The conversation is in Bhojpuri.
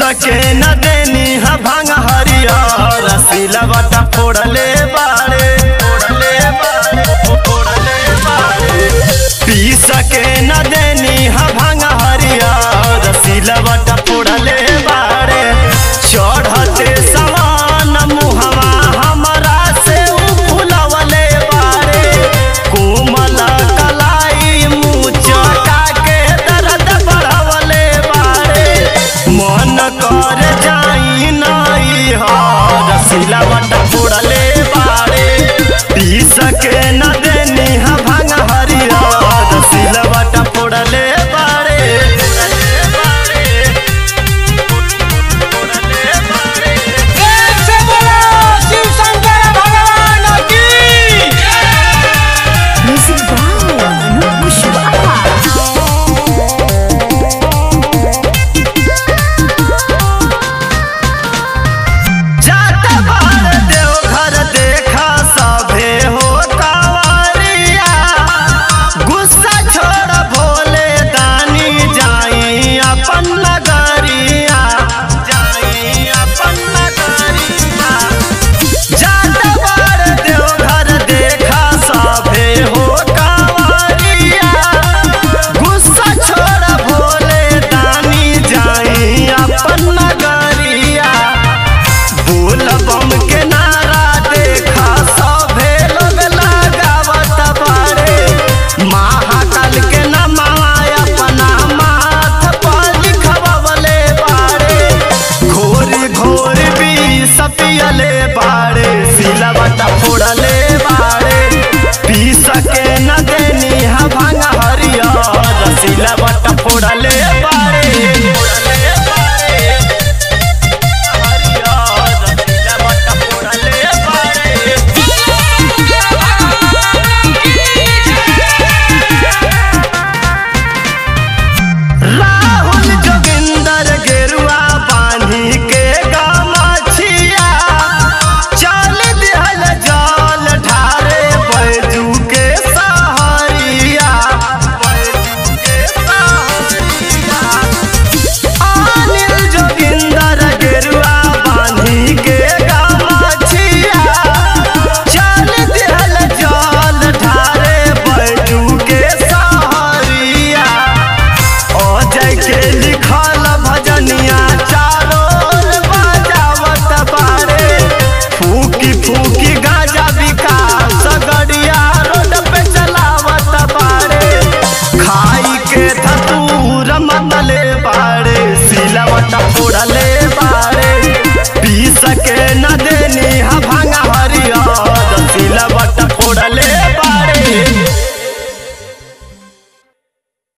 सके न देनी हा भांग हरियर सिलवटा फोड़ले बाड़े फोड़ले बाड़े फोड़ले बाड़े पी सके न देनी हा भांग हरियर सिलवटा फोड़ले बाड़े चढ़ते समान मुहवा हमरा से उ फुलवले बाड़े कोमल कलाई मुचका के दर्द बढ़वले बाड़े मन कर जाई नाई हर सिलवट फोड़ले बाड़े पी सके न देनी हा भांग हरियर सिलवट फोड़ले बाड़े फोड़ले बाड़े फोड़ले बाड़े प्रेम से बोलो शिव शंकर भगवान की Music by Anup Pushpa. जात बार देवघर देखा सभे हो कावरिया गुस्सा छोड़ भोले दानी जाई अपन नगरिया जाई अपन नगरिया जात बार देवघर देखा सभे हो कावरिया गुस्सा छोड़ भोले दानी जाई अपन नगरिया बोल बम के नारा देखा सभे लोग लगावत बाड़े महाकाल के नमवा अपना माथ पर लिखवले बाड़े घोरी घोरी भी सपियले बाड़े सिलवट फोड़ले बाड़े पी सके न देनी हा भांग हरियर सिलवट फोड़ले बाड़े फोड़ले बाड़े हरियर सिलवट फोड़ले बाड़े राहुल जोगिंदर गेरुआ बांधी के गमछिया चल दिहल जल ढारे बैजू के सहरिया बैजू के सहरिया अनिल जोगिंदर गेरुआ बांधी के गमछिया चल दिहल जल ढारे बैजू के सहरिया अजय के लिखल भजनिया चारों ओर बजावत बारे फूकी फूकी गाजा विकास गड़िया रोड पे चलावत बारे खाई के धतूर मतले बारे सिलवट फोड़ले बारे पी सके न दे